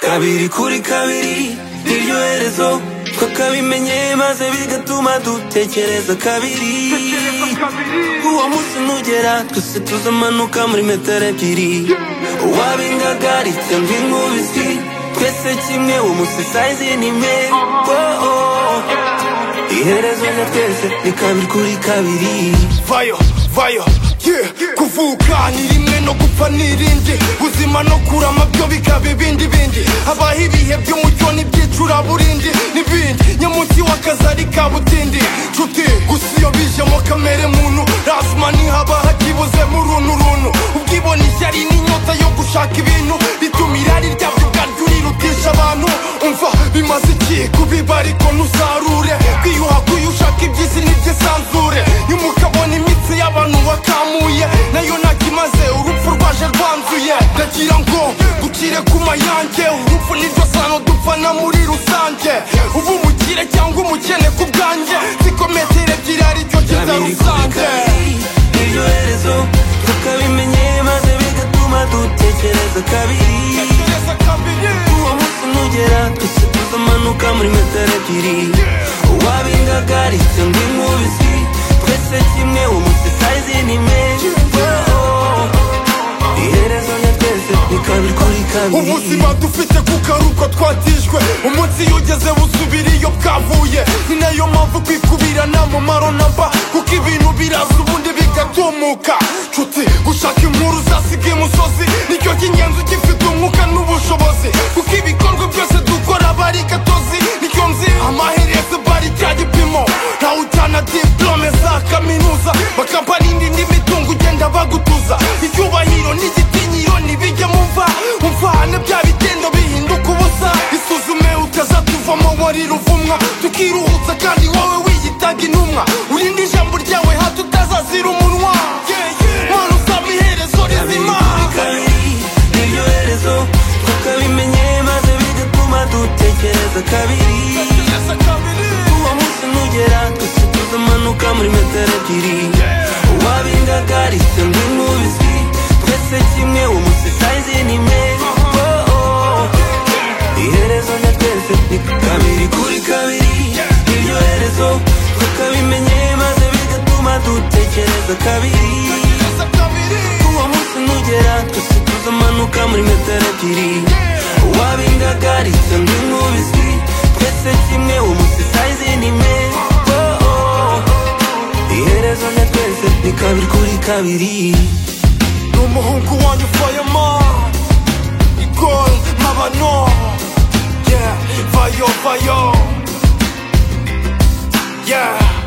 kabiri kuri kabiri niryo herezo twakabimenye maze bigatuma dutekereza kabiri uwo munsi nugera twese tuzamanuka muri metero ebyiri uwabingagaritse nk'inkubisi twese kimwe uwo munsi sayizi ni imwe oh, oh. iherezo rya twese ni kabiri kuri kabiri vayo vayo yeah. kuvuka ni rimwe no gupfa ni irindi buzima no kurama byo bikaba ibindi bindi habaho ibihe by'umucyo n'ibyicuraburindi n'ibindi nyamunsi w'akazari ka butindi nshuti gusa iyo bijemo kamere muntu razuma ntihaba hakibuzemo uruntu runtu ubwibone ishyari n'inyota yo gushaka ibintu bituma irari ryabyo ubwaryo urirutisha abantu umva bimaze iki kubiba ariko ntusarure kwiyuha kuyo ushaka iby'isi n'iby'isanzure nyumukabona imitsi y'abantu wakamuye nayo ntakimaze urupfu rwaje rwanzuye ndagira ngo dukire ku mayange urupfu niryo sano dupfana muri rusange uba umukire cyangwa umukene ku bwanjye siko metero ebyiri aricyo kiza kabiri kuri rusange kabiri niryo herezo twakabimenye maze bigatuma dutekereza kabiri Tekereza kabiri uwo munsi nugera twese tuzamanuka muri metero ebyiri uwabingagaritse ngo inkubisi twese kimwe uwo munsi sayizi ni imwe iherezo rya twese ni kabiri kuri kabiri ubuzima dufite kuko ari uko twatijwe umunsi iyo ugeze busubira iyo bwavuye ni nayo mpamvu kwikubira nta mumaro namba kuko ibintu biraza ubundi bigatumuka nshuti gushaka inkuru zasiga imusozi nicyo cy'ingenzi ugifite umwuka n'ubushobozi kuko ibikorwa byose dukora aba ari gatozi nicyo nzi amaherezo bari cya gipimo ntawe ujyana diplome za kaminuza bakampani n'indi mitungo ugenda bagutuza icyubahiro n'igitinyiro ntibijye mumva umvana bya bigendo bihinduka ubusa isuzume utazatuvamo wari ruvumwa tukiruhutsa kandi wowe wiyitaga intumwa urinde ijambo ryawe hato utazazira umunwa mana usaba iherezo rizima kabiri niryo herezo tukabimenye maze bigatuma dutekereza kabiri uwo munsi nugera twese tuzamanuka muri metero ebyiri uwabingagaritse ngo inkubisi twese kimwe uwo munsi sayizi ni imwe Oh, oh. iherezo rya twese ni kabiri kuri kabiri niryo herezo tukabimenye maze bigatuma dutekereza kabiri uwo munsi nugera twese tuzamanuka muri metero ebyiri uwabingagaritse ngo inkubisi twese kimwe uwo munsi sayizi ni imwe Oh, oh. iherezo rya twese ni kabiri kuri kabiri ni umuhungu wanjye ufayemo igol nk'abano yeah vayo vayo yeah